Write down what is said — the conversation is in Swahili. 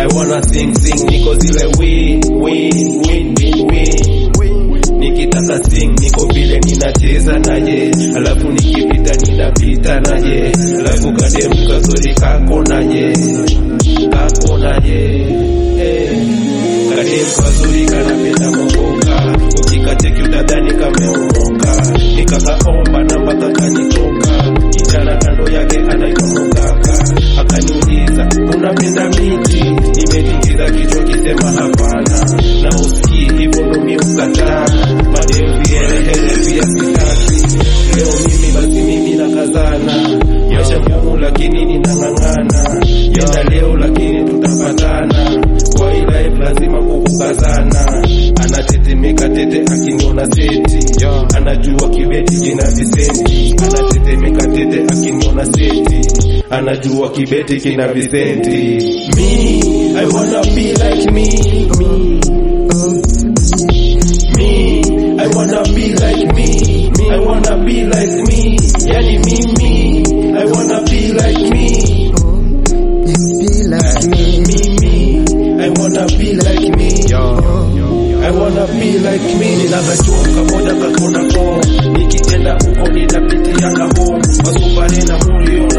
I wanna sing sing niko zile win win win win win nikitaka sing niko vile ninacheza naye alafu nikipita ninapita naye alafu kadem kazuri kako naye kako naye eh. kadem kazuri kanapenda mokoka ukikacheki utadhani kameomoka nikakaomba namba kakanitoka kijana kando yake anaitwa mugaka akaniuliza unapenda miti nimetingiza kichwa kisema hapana na usikii hivyo ndo mi ukataa madem viherehere pia sitaki leo mimi basi mimi nakazana maisha ngumu lakini ninang'ang'ana yenda leo lakini tutapatana kwa hii life lazima kukukazana anatetemeka tete akiniona seti anajua kibeti kina visenti anatetemeka tete akiniona seti anajua kibeti kina visenti me i wanna be like me me me i wanna be like me me i wanna be like me yani mimi i wanna be like me Be like me. mimi I wanna be like me I wanna be like me ninakajua kamoja kakona ko nikienda huko nitapitia kaho wasubare na mulio